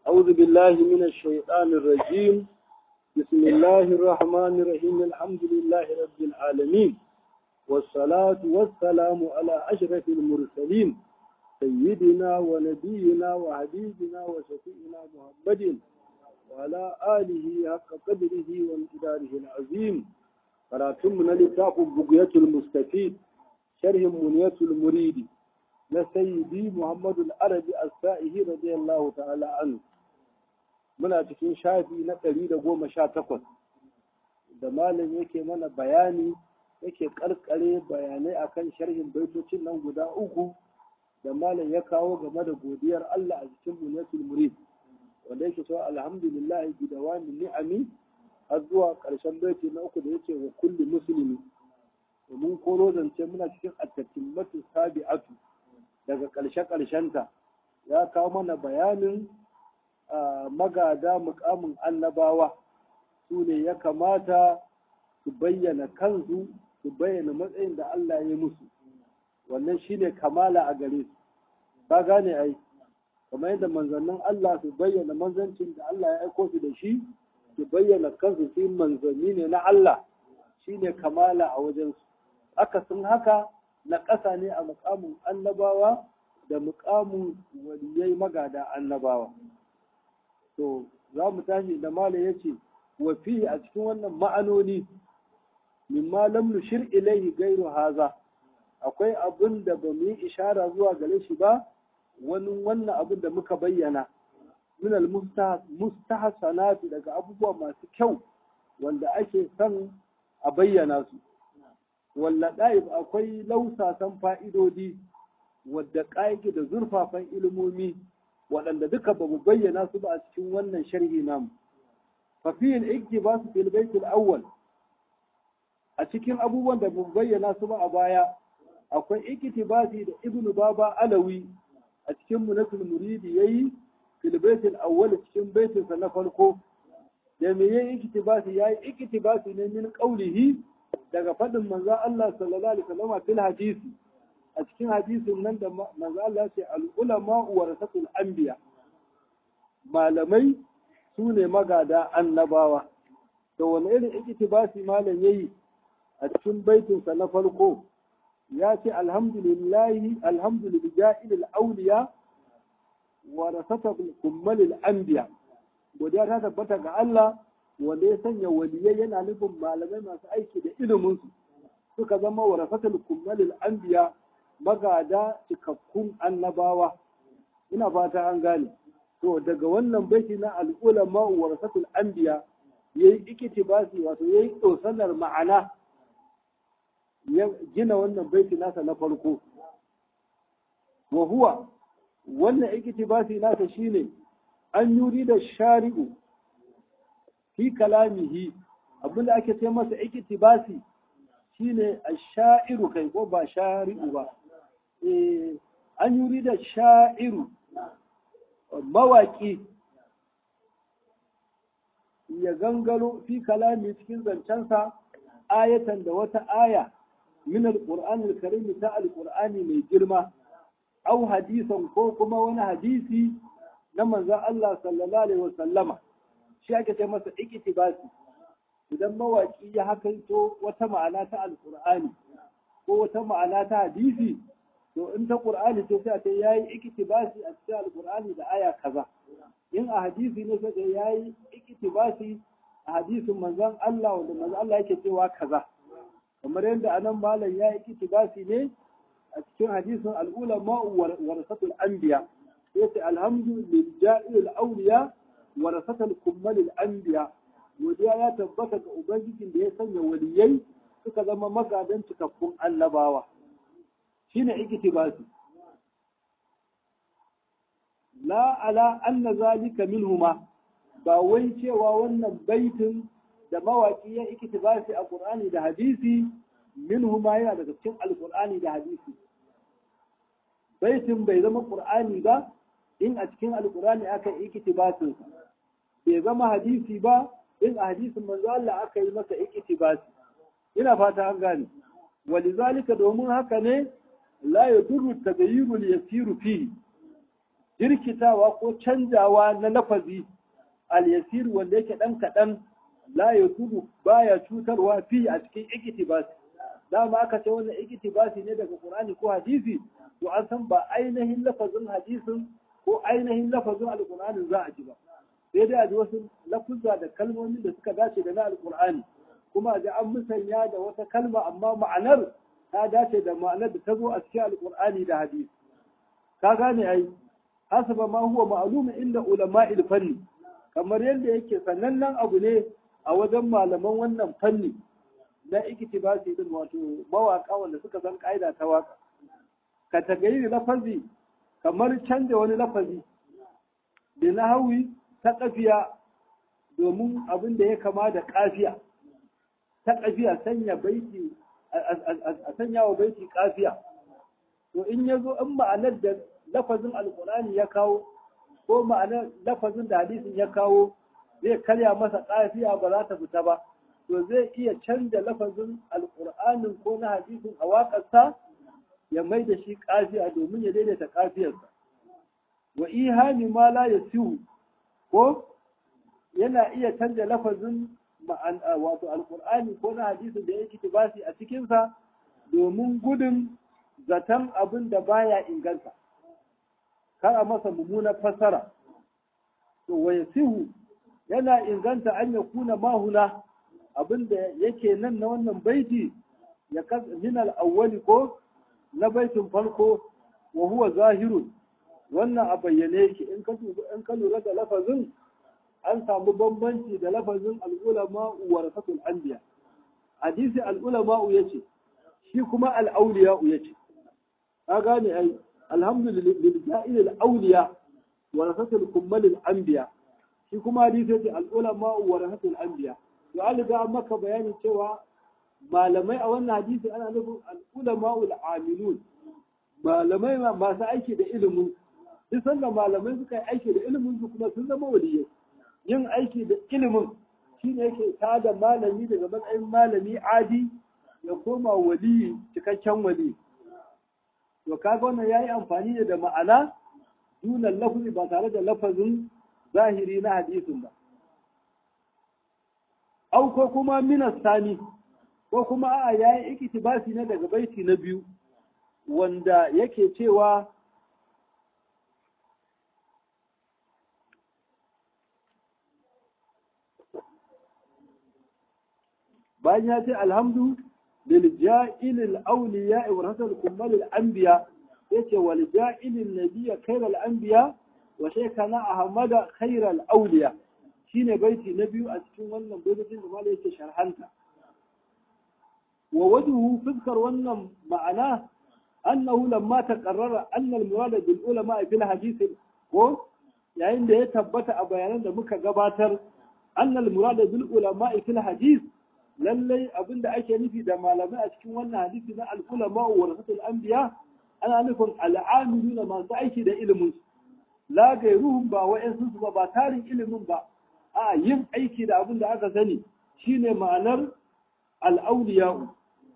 أعوذ بالله من الشيطان الرجيم بسم الله الرحمن الرحيم الحمد لله رب العالمين والصلاة والسلام على أشرف المرسلين سيدنا ونبينا وحبيبنا وشفيعنا محمد وعلى آله حق قدره وامتداره العظيم قراتم لتاق بقية المستفيد شرح منية المريد لسيدي محمد العربي السائه رضي الله تعالى عنه muna cikin shafi na ɗari da goma sha takwas da malam yake mana bayani yake ƙarƙare bayanai akan sharhin baitocin nan guda uku da malam ya kawo game da godiyar Allah a cikin munatul murid wanda yake cewa alhamdulillah bi dawami ni'ami har zuwa ƙarshen baiti na uku da yake wa kulli muslimi domin koro zance muna cikin attatimmatu sabi'atu daga ƙarshe ƙarshenta ya kawo mana bayanin magada mukamin annabawa su ne ya kamata su bayyana kansu su bayyana matsayin da Allah ya musu wannan shine kamala a gare su ka gane ai kamar yadda manzannin Allah su bayyana manzancin da Allah ya aiko su da shi su bayyana kansu su manzanni ne na Allah shine kamala a wajen su aka sun haka na ƙasa ne a mukamin annabawa da mukamin waliyai magada annabawa to za mu tashi da mala ya ce wa fi a cikin wannan ma'anoni mimma lam nushir ilaihi gairu haza akwai abin da ba mu yi ishara zuwa gare shi ba wani wannan abin da muka bayyana min al mustahsanati daga abubuwa masu kyau wanda ake son a bayyana su walla ɗa'ib akwai lausasan fa'idodi wadda ƙa'iki da zurfafan ilimomi waɗanda duka ba mu bayyana su ba a cikin wannan sharhi namu fafiyil ikki ba su fil baitul awwal a cikin abubuwan da mu bayyana su ba a baya akwai iktibasi da ibnu baba alawi a cikin munatul muridi yayi fil baitul awwal cikin baitin sa na farko da me yayi iktibasi yayi iktibasi ne min qaulihi daga fadin manzo Allah sallallahu alaihi wasallam fil hadisi a cikin hadisin nan da manzo Allah ya ce al-ulama warasatul anbiya malamai su ne magada annabawa to wani irin iktibasi malam yayi a cikin baitin sa na farko ya ce alhamdulillahi alhamdulillahi lil awliya warasatul kummalil anbiya godiya ta tabbata ga Allah wanda ya sanya waliyai yana nufin malamai masu aiki da ilimin su suka zama warasatul kummalil anbiya magada cikakkun annabawa ina fata an gane to daga wannan baiti na al'ulama warasatul anbiya yayi iktibasi wato yayi dosanar ma'ana ya gina wannan baiti nasa na farko wa huwa wannan iktibasi nasa shine an yuri da shari'u fi kalamihi abinda ake ce masa iktibasi shine ash-sha'iru kai ko ba shari'u ba an yuri da sha'iru mawaƙi ya gangaro fi kalami cikin zancensa ayatan da wata aya min al-Qur'an al-Karim ta al-Qur'ani mai girma au hadisan ko kuma wani hadisi na manzon Allah sallallahu alaihi wasallama shi ake ce masa iktibasi idan mawaki ya hakaito wata ma'ana ta al-Qur'ani ko wata ma'ana ta hadisi to in ta qur'ani ce sai ta yayi iktibasi a cikin alqur'ani da aya kaza in a hadisi ne sai yayi iktibasi a hadisin manzon Allah wanda manzon Allah yake cewa kaza kamar yadda anan malam ya yi iktibasi ne a cikin hadisin al-ulama warasatul anbiya yace alhamdu lillahi al-awliya warasatul kummal al-anbiya godiya ya tabbata ga ubangijin da ya sanya waliyai suka zama magadan cikakkun annabawa shine iktibasi la ala anna zalika minhuma ba wai cewa wannan baitin da mawaki ya iktibasi a qur'ani da hadisi minhuma yana daga cikin alqur'ani da hadisi baitin bai zama qur'ani ba in a cikin alqur'ani aka yi iktibasin bai zama hadisi ba in a hadisin manzo Allah aka yi masa iktibasi ina fata an gane walizalika domin haka ne la yadurru tagayyurul yasiru fihi jirkitawa ko canjawa na lafazi al-yasir wanda yake dan kadan la yatubu baya cutarwa fi a cikin iktibasi dama aka ce wannan iktibasi ne daga Qur'ani ko hadisi to an san ba ainihin lafazin hadisin ko ainihin lafazin alqur'ani za a ji ba sai dai a ji wasu lafuzza da kalmomin da suka dace da na alqur'ani kuma a ji an musanya da wata kalma amma ma'anar ta dace da ma'anar da ta zo a cikin alqur'ani da hadisi ka gane ai hasaba ma huwa ma'lumun inda ulama'il fanni kamar yadda yake sanannen abu ne a wajen malaman wannan fanni na iktibasi din wato mawaka wanda suka san kaida ta waka ka tagayi lafazi kamar canja wani lafazi da na hawi ta kafiya domin abin da ya kama da kafiya ta kafiya sanya baiti a sanya wa baiti kafiya to in ya zo in ma'anar da lafazin alkurani ya kawo ko ma'anar lafazin da hadisin ya kawo zai karya masa kafiya ba za ta fita ba to zai iya canja lafazin alkur'anin ko na hadisin a waƙarsa ya mai da shi kafiya domin ya daidaita kafiyarsa wa ihami ma la yasihu ko yana iya canja lafazin wato alkur'ani ko na hadisin da yake tibasi a cikinsa domin gudun zaton abin da baya inganta kar a masa mummunar fassara to wa yasihu yana inganta an ya kuna mahuna abin da yake nan na wannan baiti ya min al-awwali ko na baitin farko wa huwa zahirun wannan a bayyane yake in ka in ka lura da lafazin an samu bambanci da lafazin al-ulama warasatul anbiya hadisi al-ulama yace shi kuma al-awliya yace ka gane ai alhamdulillah al-awliya warasatul kummal al-anbiya shi kuma hadisi yace al-ulama warasatul anbiya to an riga maka bayani cewa malamai a wannan hadisi ana nufin al-ulama al-amilun malamai masu aiki da ilimin duk sanda malamai suka yi aiki da ilimin su kuma sun zama waliyai yin aiki da ilimin shi ne yake tada malami daga matsayin malami adi ya koma wali cikakken wali to kaga wannan yayi amfani ne da ma'ana dunan lafazi ba tare da lafazin zahiri na hadisin ba au ko kuma minas sani ko kuma a'a yayi iktibasi ne daga baiti na biyu wanda yake cewa bayan ya ce alhamdu lil ja'il al awliya wa rasul kummal al anbiya yace wal ja'il al nabiyya khair al anbiya wa shaykhana ahmad khair al awliya shine baiti na biyu a cikin wannan baitin da malai yake sharhanta wa wajhu fuskar wannan ma'ana annahu lamma taqarrara anna al murad bil ulama fil hadith ko yayin da ya tabbata a bayanan da muka gabatar anna al murad bil ulama fil hadith lallai abin da ake nufi da malamai a cikin wannan hadisi na al'ulama wa rasatul anbiya ana nufin al'amilu na masu aiki da ilimin la gairuhum ba wa'ansu su ba ba tarin ilimin ba a yin aiki da abin da aka sani shine ma'anar al'auliya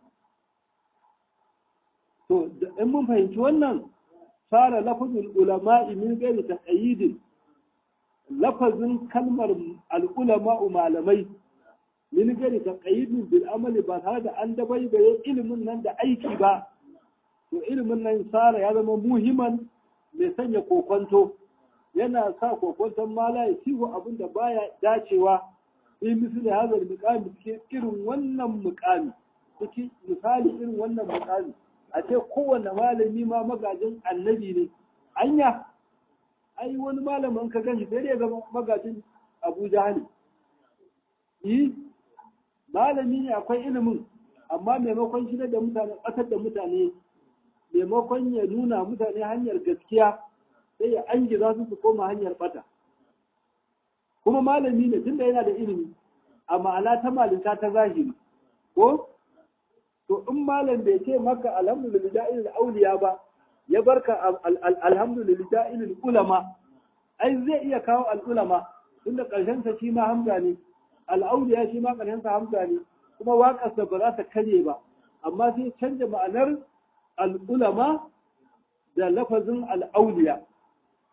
to in mun fahimci wannan fara lafazin ulama'i min gairi taqayyidin lafazin kalmar al'ulama malamai min gari ta qayyidin bil amali ba tare da an dabaibaye ilimin nan da aiki ba to ilimin nan sara ya zama muhimman mai sanya kokonto yana sa kokonton mala ya ciwo abin da baya dacewa fi misali hazar muqami cikin irin wannan muqami cikin misali irin wannan muqami a ce kowanne malami ma magajin annabi ne anya ai wani malamin ka gani sai ya zama magajin Abu Jahali yi malami ne akwai ilimin amma maimakon shi da mutane ƙasar da mutane maimakon ya nuna mutane hanyar gaskiya sai ya an za su su koma hanyar bata kuma malami ne tunda yana da ilimi a ma'ana ta malinta ta zahiri ko to in malam bai ce maka alhamdulillah ilil auliya ba ya barka alhamdulillah ilil ulama ai zai iya kawo al'ulama tunda ƙarshen sa shi ma hamza ne al'auliya shi ma ƙarshen sa hamza ne kuma waƙarsa ba za ta karye ba amma sai canja ma'anar al'ulama da lafazin al'auliya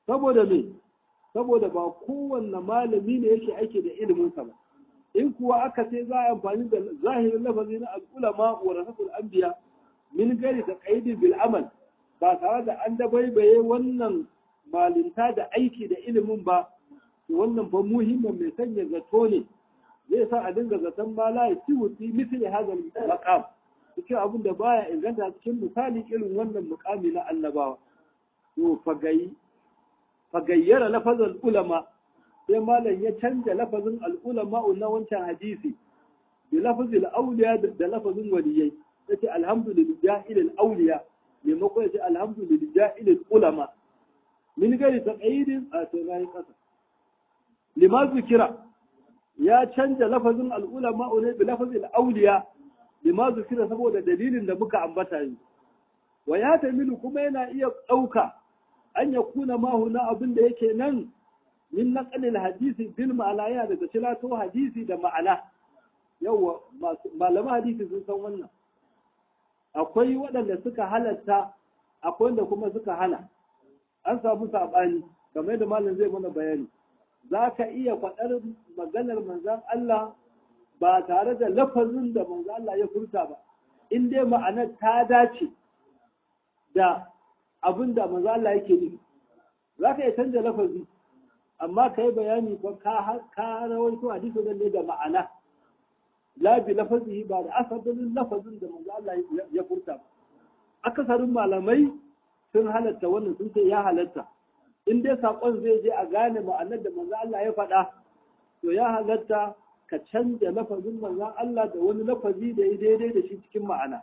saboda me saboda ba kowanne malami ne yake aiki da iliminsa ba in kuwa aka ce za a amfani da zahirin lafazi na al'ulama wa rasul anbiya min gari da qaidi bil amal ba tare da an dabaibaye wannan malinta da aiki da ilimin ba wannan fa muhimmin mai sanya zato ne zai sa a dinga zaton ma la yasiwu fi mithli hadha al-maqam cikin abin da baya inganta cikin misali irin wannan mukami na annabawa to fagayi fagayyara lafazin ulama sai malam ya canja lafazin al'ulama na wancan hadisi bi lafazin auliya da lafazin waliyai yace alhamdulillah ilal auliya maimakon yace alhamdulillah ilal ulama min gari taqayyidin a tsayin kasa lima zikira ya canja lafazin al'ulama ne bi lafazin auliya lima zikira saboda dalilin da muka ambata yi wa ya tamilu kuma yana iya ɗauka an ya kuna mahuna abin da yake nan min naqalil hadisi bil ma'ana yana daga cilato hadisi da ma'ana yawa malaman hadisi sun san wannan akwai waɗanda suka halatta akwai wanda kuma suka hana an samu saɓani kamar yadda malam zai mana bayani za ka iya faɗar maganar manzan Allah ba tare da lafazin da manzan Allah ya furta ba in dai ma'anar ta dace da abin da manzan Allah yake nufi za ka iya canza lafazi amma ka yi bayani ko ka rawaito hadisi ne da ma'ana la bi lafazihi ba da asalin lafazin da manzo Allah ya furta ba akasarin malamai sun halatta wannan sun ce ya halatta in dai sakon zai je a gane ma'anar da manzo Allah ya faɗa to ya halatta ka canja lafazin manzo Allah da wani lafazi da ya daidai da shi cikin ma'ana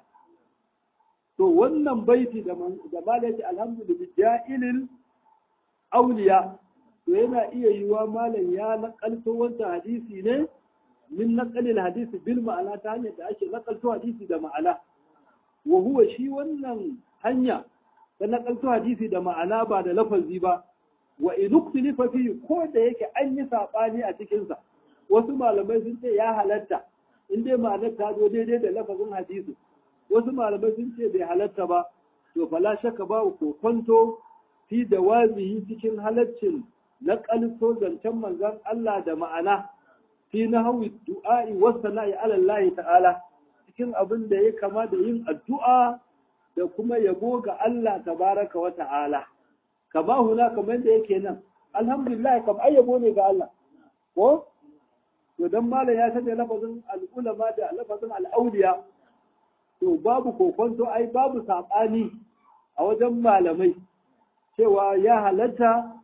to wannan baiti da da malaki alhamdulillah ja'ilil auliya to yana iya yiwa malam ya nakalto wancan hadisi ne min naqalil hadisi bil ma'ana ta hanyar da ake nakalto hadisi da ma'ana wa huwa shi wannan hanya ta nakalto hadisi da ma'ana ba da lafazi ba wa in uktilifa fi ko da yake an yi sabani a cikin sa wasu malamai sun ce ya halatta in dai ma'anar ta zo daidai da lafazin hadisi wasu malamai sun ce bai halatta ba to fala shakka ba ko kwanto fi da wazihi cikin halaccin na kalso zancen manzon Allah da ma'ana fi na hawi du'a'i wasu na'i alallahi ta'ala cikin abin da ya kama da yin addu'a da kuma yabo ga Allah tabaraka wa ta'ala kama huna kamar da yake nan alhamdulillah kam ai yabo ne ga Allah ko to dan malam ya sanya lafazin al'ulama da lafazin al'auliya to babu kokonto ai babu saɓani a wajen malamai cewa ya halatta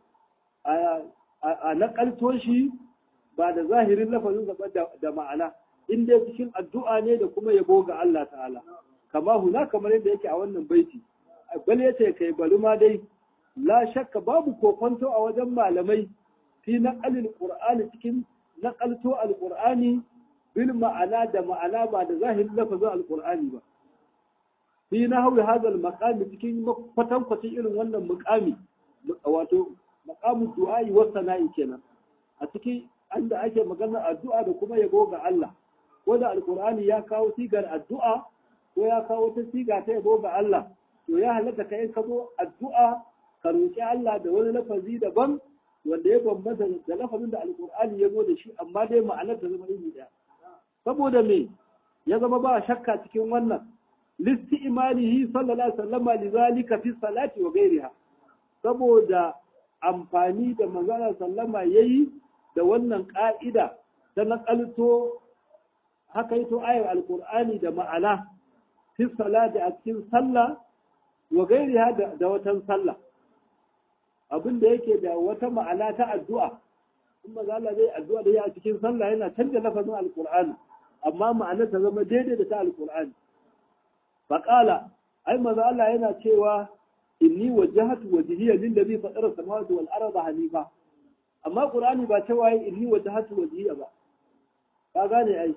a naƙalto shi ba da zahirin lafazin ba da ma'ana in dai cikin addu'a ne da kuma yabo ga Allah ta'ala kama huna kamar yadda yake a wannan baiti bal yace kai bari ma dai la shakka babu kokonto a wajen malamai fi naqalil qur'ani cikin naqalto alqur'ani bil ma'ana da ma'ana ba da zahirin lafazin alqur'ani ba fi nahwi hadha al cikin kwatankwacin irin wannan muqami wato maqamu du'a'i wa sana'i kenan a cikin anda ake magana addu'a da kuma yabo ga Allah ko da alqur'ani ya kawo sigar addu'a ko ya kawo ta siga ta yabo ga Allah to ya halatta kai ka zo addu'a ka roki Allah da wani lafazi daban wanda ya bambanta da lafazin da alqur'ani ya zo da shi amma dai ma'anar ta zama iri daya saboda me ya zama ba shakka cikin wannan listi imanihi sallallahu alaihi wasallam lizalika fi salati wa ghairiha saboda amfani da manzana sallama yayi da wannan ka'ida ta nakalto haka yi to ayar alkur'ani da ma'ana fi salati a cikin sallah wa gairiha da watan sallah abin da yake da wata ma'ana ta addu'a in maza Allah zai addu'a da ya a cikin sallah yana canza lafazin alkur'ani amma ma'anar ta zama daidai da ta alkur'ani faqala ai maza Allah yana cewa inni wajjahatu wajhiya lillazi fatara samawati wal arda hanifa amma qur'ani ba cewa inni wajjahatu wajhiya ba ka gane ai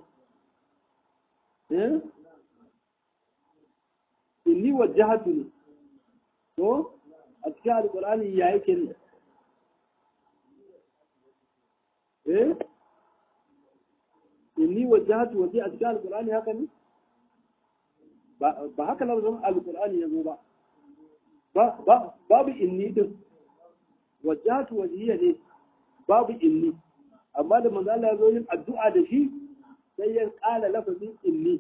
inni wajjahatu ne to a cikin alkur'ani ya yake ne eh inni wajjahatu waje a cikin alkur'ani haka ne ba haka lafazin alkur'ani ya zo ba babu inni din wajhatu wajhiya ne babu inni amma da manzo Allah ya zo yin addu'a da shi sai ya kala lafazin inni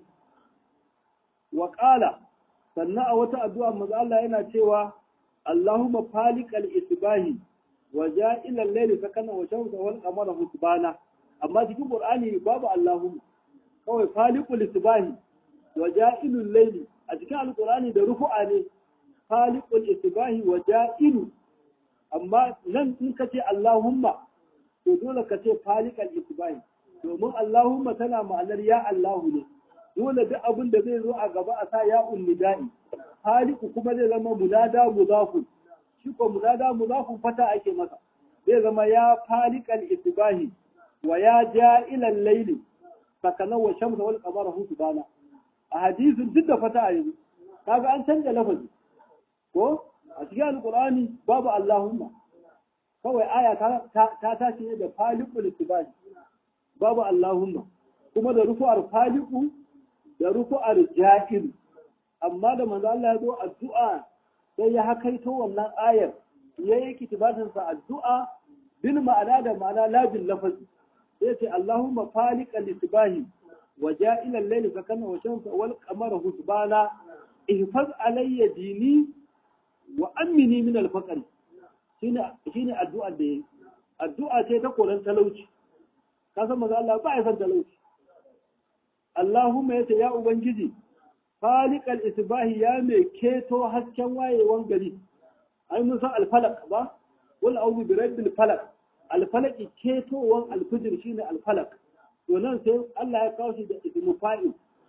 wa qala sannan a wata addu'a manzo Allah yana cewa Allahumma faliqal isbahi wa ja'ilal layli sakana wa shamsa wal qamara husbana amma cikin Qur'ani babu Allahumma kawai faliqul isbahi wa ja'ilul layli a cikin alqur'ani da rufu'a ne faliqul isbahi wa ja'ilu amma nan in ka ce Allahumma to dole ka ce faliqal isbahi domin Allahumma tana ma'anar ya Allahu ne dole duk abin da zai zo a gaba a sa ya unnida'i faliku kuma zai zama munada mudafun shi ko munada mudafun fata ake masa zai zama ya falikal isbahi wa ya ja'ilal layli sakana wa shamsa wal qamara husbana a hadisin duk da fata a yanzu kaga an canja lafazi ko a cikin alqur'ani babu allahumma kawai aya ta ta tashi ne da falikul isbahi babu allahumma kuma da rufu'ar faliku da rufu'ar ja'il amma da manzo Allah ya zo addu'a sai ya hakaito wannan ayar ya yi kitibatin sa addu'a bil ma'ana da ma'ana la bil lafazi sai ce Allahumma faliqa lisbahi wa ja'ila al-layli sakana wa shamsa wal qamara husbana ihfaz alayya dini wa amini min al-faqr shine shine addu'a da yayi addu'a ce ta koran talauci ka san manzo Allah ba ya san talauci Allahumma yace ya ubangiji falikal isbahi ya mai keto hasken wayewan gari ai mun san alfalak ba wal a'udhu bi rabbil falak alfalak ketowan alfijir shine alfalak to nan sai Allah ya kawo shi da ismu fa'il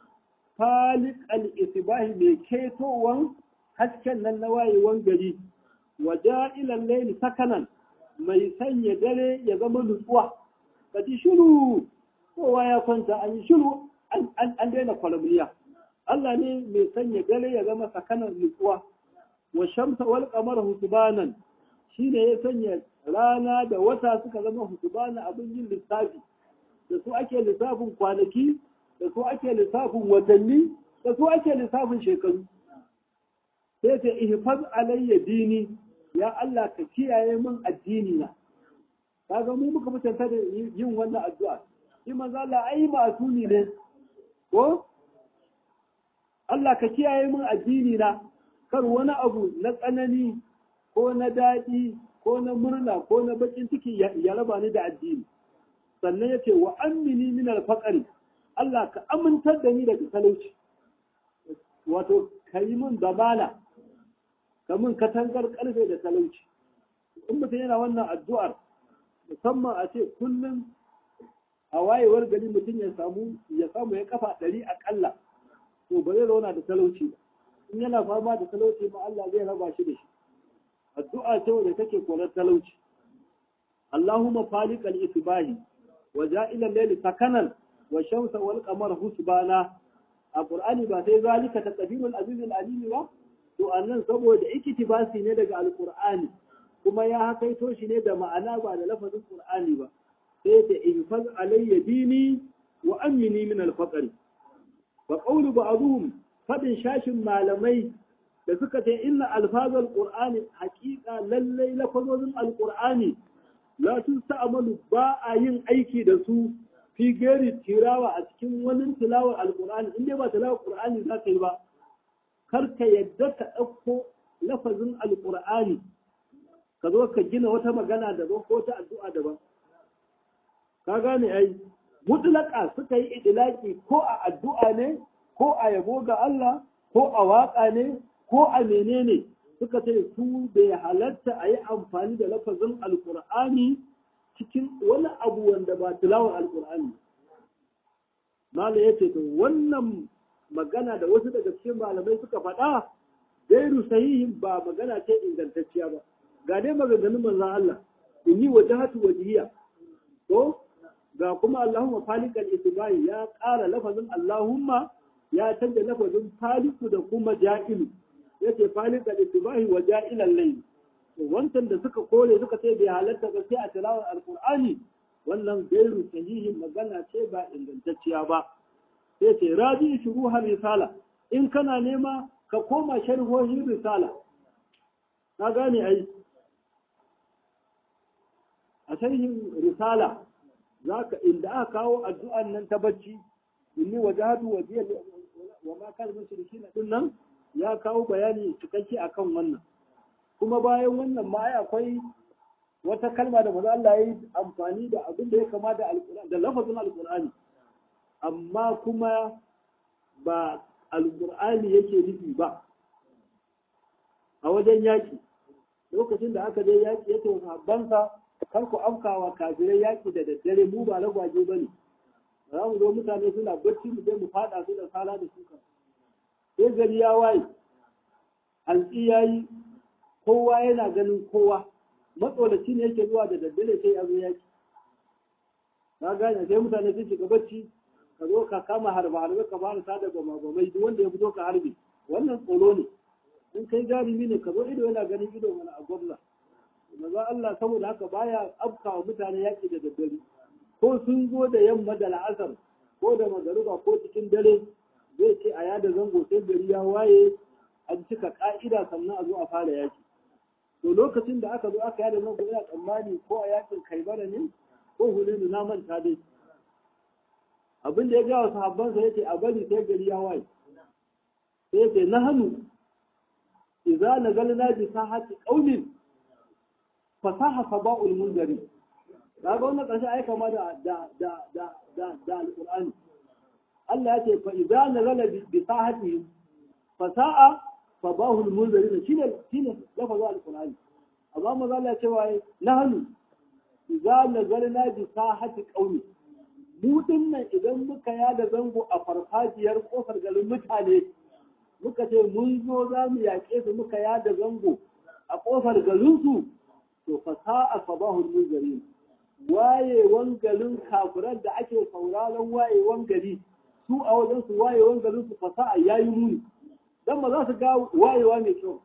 falikal isbahi mai ketowan hasken nan na wayewan gari waja'ilan layli sakanan mai sanya dare ya zama nutsuwa kaji shiru kowa ya kwanta an yi shiru an daina kwalamliya Allah ne mai sanya dare ya zama sakanar nutsuwa wa shamsa wal qamara husbanan shine ya sanya rana da wata suka zama husbana abin yin lissafi da su ake lissafin kwanaki da su ake lissafin watanni da su ake lissafin shekaru sai ta ihfaz alayya dini ya Allah ka kiyaye min addini na kaga mu muka mutanta da yin wannan addu'a shi manzo Allah ai masuni ne ko Allah ka kiyaye min addini na kar wani abu na tsanani ko na daɗi ko na murna ko na bakin ciki ya raba ni da addini sannan ya ce wa amini min alfaqari Allah ka amintar da ni daga talauci wato ka yi min zamana ka min katangar karfe da talauci in mutum yana wannan addu'ar musamman a ce kullum a wayewar gari mutum ya samu ya samu ya kafa ɗari aƙalla to ba zai zauna da talauci ba in yana fama da talauci ma Allah zai raba shi da shi addu'a ce wanda take korar talauci Allahumma faliqal isbahi wa ja'ila layli sakanan wa shamsa wal qamara husbana a Qur'ani ba sai zalika taqdirul aziz al alim ba to annan saboda iktibasi ne daga alqur'ani kuma ya hakaito shi ne da ma'ana ba da lafazin Qur'ani ba sai ta ihfaz alayya dini wa amini min al-faqr wa qawlu ba'dhum fadin shashin malamai da suka ce inna alfazal qur'ani haqiqa lallai lafazozin alqur'ani la tusta'malu ba a yin aiki da su fi gari tirawa a cikin wani tilawar alqur'ani in dai ba tilawar qur'ani za ka yi ba kar ka yadda ka ɗauko lafazin alqur'ani ka zo ka gina wata magana daban ko ta addu'a daban ka gane ai mutlaka suka yi idilaki ko a addu'a ne ko a yabo ga Allah ko a waka ne ko a menene suka ce su bai halatta a yi amfani da lafazin alkur'ani cikin wani abu wanda ba tilawar alkur'ani mala ya ce to wannan magana da wasu daga cikin malamai suka faɗa gairu sahihin ba magana ce ingantacciya ba ga dai maganganun manzon Allah inni wajhatu wajhiya to ga kuma Allahumma falikal isbahi ya ƙara lafazin Allahumma ya canza lafazin faliku da kuma ja'ilu yace falikal isbahi wa ja'ilal layl wancan da suka kore suka ce bai halatta ba sai a tilawar alqur'ani wannan gairu sahihin magana ce ba ingantacciya ba sai ce raji shuruhar risala in kana nema ka koma sharhohin risala ka gane ai a sharhin risala zaka inda aka kawo addu'an nan ta bacci inni wajhatu wajhiya wa ma kana mushrikin din nan ya kawo bayani cikakke akan wannan kuma bayan wannan ma akwai wata kalma da maza Allah ya yi amfani da abin da ya kama da alƙur'ani da lafazin alƙur'ani amma kuma ba alƙur'ani yake nufi ba a wajen yaƙi lokacin da aka je yaƙi yake wa sahabbansa kar ku afkawa kafirai yaƙi da daddare mu ba lagwaje ba ne za mu zo mutane suna bacci mu je mu faɗa su da sala da suka sai gari ya waye hantsi ya yi kowa yana ganin kowa matsolaci ne yake zuwa da daddare sai ya zo yaki ka gane sai mutane sun shiga bacci ka zo ka kama harba harbe ka fara sada gama gamai duk wanda ya fito ka harbe wannan tsoro ne in kai jarumi ne ka zo ido yana ganin ido mana a gwamna maza Allah saboda haka baya afkawa mutane yaki da daddare ko sun zo da yamma da la'asar ko da magaruba ko cikin dare zai ce a yada zango sai gari ya waye an cika ka'ida sannan a zo a fara yaki to lokacin da aka zo aka yada zango ina tsammani ko a yakin kaibara ne ko hulenu na manta dai abin da ya gawa sahabbansa yace a bari sai gari ya waye sai yace na hannu idza nagalna bi sahati qaumin fasaha saba'ul munzari kaga wannan karshe ai kama da da da da da da alqur'ani Allah ya ce fa idza nazala bi sahati fasa'a sabahul munzari shine shine lafazin alqur'ani amma maza Allah ya ce wai nahnu idza nazalna bi sahati qaumi mu dinnan idan muka yada zango a farfajiyar kofar garin mutane muka ce mun zo za mu yaƙe su muka yada zango a kofar garinsu to fasa'a sabahul munzari wayewan garin kafiran da ake sauraron wayewan gari su a wajen su wayewan garin su fasa'a yayi muni dan ba za su ga wayewa mai kyau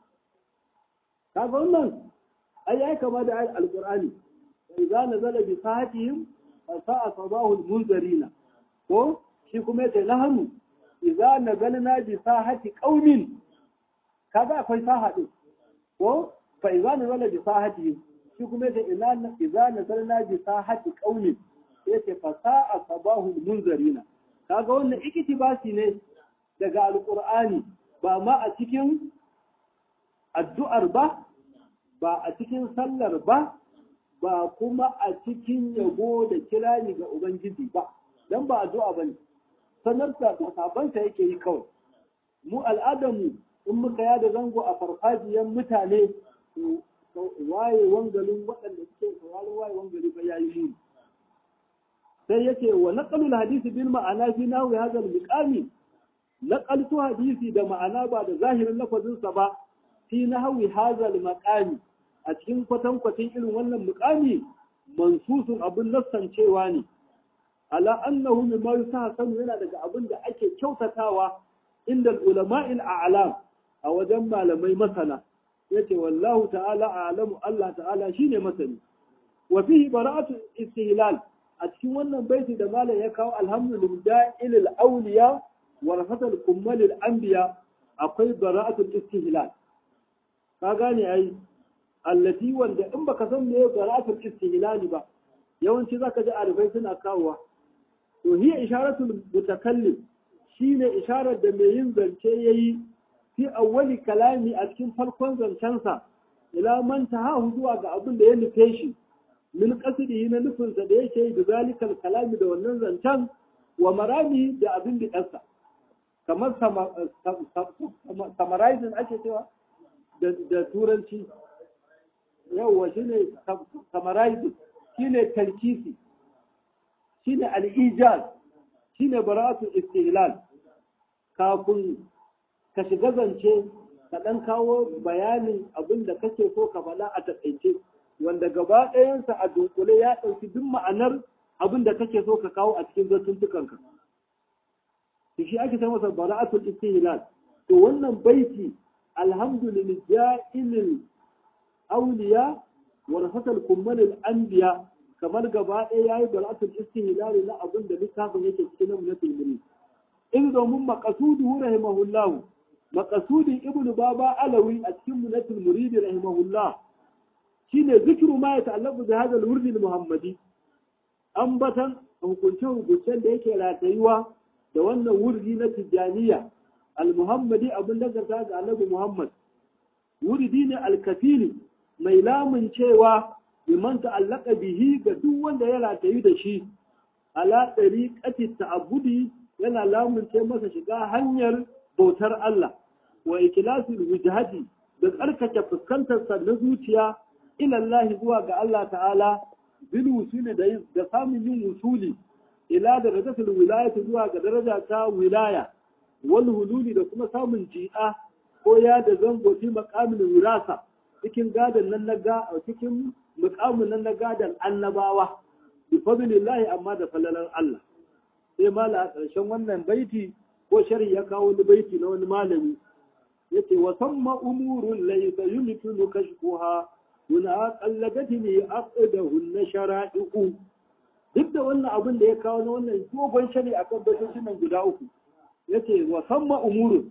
kaga wannan ai ya kama da alqur'ani idza nazala bi sahatihim fasa'a sabahul munzarina ko shi kuma yace nahnu idza nazalna bi sahati qaumin kaga akwai saha din ko fa idza nazala bi sahatihim shi kuma yace idza nazalna bi sahati qaumin yace fasa'a sabahul munzarina kaga wannan iktibasi ne daga alqur'ani ba ma a cikin addu'ar ba ba a cikin sallar ba ba kuma a cikin yabo da kirani ga ubangiji ba dan ba addu'a bane sanar da sabanta yake yi kawai mu al'adamu in muka yada zango a farfajiyan mutane waye wangalin waɗanda suke sauraron waye wangali fa yayi muni sai yake wa naqalul hadisi bil ma'ana fi nahwi hadha al miqami naqaltu hadisi da ma'ana ba da zahirin lafazin sa ba fi nahwi hadha al maqami a cikin kwatankwacin irin wannan muqami mansusun abun nassancewa ne ala annahu mimma yusahsanu yana daga abin da ake kyautatawa inda ulama'il a'lam a wajen malamai masana yace wallahu ta'ala a'lamu Allah ta'ala shine masani wa fihi bara'atu istihlal a cikin wannan baiti da malam ya kawo alhamdulillah ilal awliya wa rafatal kummalil anbiya akwai bara'atu istihlal ka gane ai allati wanda in baka san me bara'atu istihlal ba yawanci zaka ji arifai suna kawowa to hiya isharatul mutakallim shine isharar da mai yin zance yayi fi awwali kalami a cikin farkon zancensa ila man tahahu zuwa ga abin da ya nufe shi min qasdihi na nufinsa da yake yi da zalikal kalami da wannan zancen wa marami da abin da ɗansa kamar summarizing ake cewa da turanci yawwa shine summarizing shine talkisi shine al-ijaz shine bara'atul istihlal kafin ka shiga zance ka ɗan kawo bayanin abin da kake so ka faɗa a taƙaice wanda gaba ɗayansa a dunkule ya ɗauki duk ma'anar abin da kake so ka kawo a cikin zantuntukanka. To shi ake ta masa bara'atul istihlal. To wannan baiti alhamdulillah ja'ilil awliya wa rafatal kummalil anbiya kamar gaba ɗaya yayi bara'atul istihlal na abin da littafin yake cikin namunatul murid. In domin maqasuduhu rahimahullahu maqasudin ibnu baba alawi a cikin munatul murid rahimahullah shine zikiru ma ya ta'allaqu bi hadha al-wurd al-muhammadi ambatan hukunce hukuncen da yake ratayuwa da wannan wurdi na tijaniya al-muhammadi abin da ga annabi muhammad wurdi ne al-kafili mai lamun cewa liman ta'allaka bihi ga duk wanda ya ratayu da shi ala tariqati ta'abbudi yana lamunce masa shiga hanyar bautar Allah wa ikhlasul wujhati da tsarkake fuskantar sa na zuciya ila Allah zuwa ga Allah ta'ala bil wusuli da da samun yin wusuli ila darajatul wilayati zuwa ga daraja ta wilaya wal hululi da kuma samun ji'a ko ya da zango fi maqamil wirasa cikin gadan nan na ga cikin mukamin nan na gadan annabawa bi fadlillahi amma da falalan Allah sai mala a ƙarshen wannan baiti ko sharhi ya kawo wani baiti na wani malami yace wa samma umurun laysa yumkinu kashfuha kuna qalladatni aqdahu na shara'i'u duk da wannan abin da ya kawo na wannan dogon shari akan baitocin nan guda uku yace wa samma umurun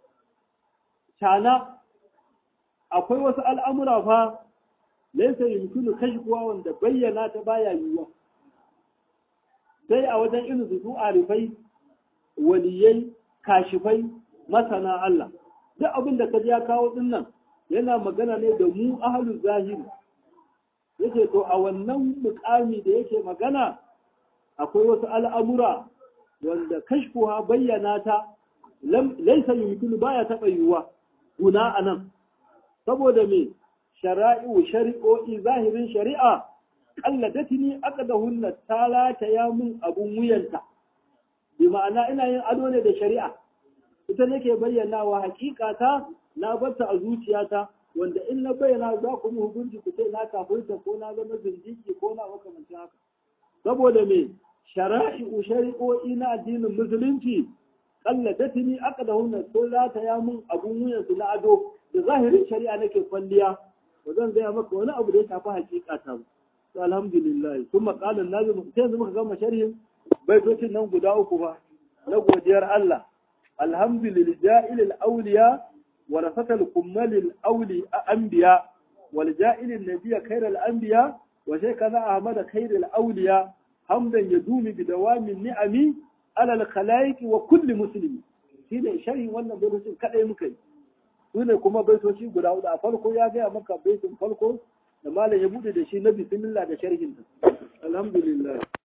tana akwai wasu al'amura fa laisa yumkinu kashfuwa wanda bayyana ta baya yiwuwa sai a wajen irin su arifai waliyai kashifai masana Allah duk abin da kaji ya kawo din nan yana magana ne da mu ahlul zahiri yace to a wannan mukami da yake magana akwai wasu al'amura wanda kashfuwa bayyana ta laisa yumkinu baya taɓa yiwuwa guna anan saboda me shara'i'u shari'o'i zahirin shari'a kalladatini aqdahunna talata ya mun abun wuyanta bi ma'ana ina yin ado ne da shari'a ita nake bayyanawa hakikata na barta a zuciyata wanda in na bayyana za ku mu hukunci ku ce na kafirta ko na zama zindiki ko na makamancin haka saboda me shara'i'u shari'o'i na addinin musulunci kalladatini aqdahunna talata ya mun abun wuyansu na ado da zahirin shari'a nake kwalliya ba zan gaya maka wani abu da ya shafi hakika ta to alhamdulillah kuma qalan nabi sai yanzu muka gama sharhin baitocin nan guda uku fa na godiyar Allah alhamdulillah ja'il al-awliya wa rafatal kummal al-awli anbiya wal ja'il an-nabiy khayr al-anbiya wa shaykhana ahmad khayr al-awliya hamdan yadumi bi dawamin ni'ami ala al-khalaiq wa kulli muslim shine sharhin wannan baitocin kadai muka yi su ne kuma baitoci guda hudu a farko ya gaya maka baitin farko da malam ya bude da shi na bismillah da sharhin alhamdulillah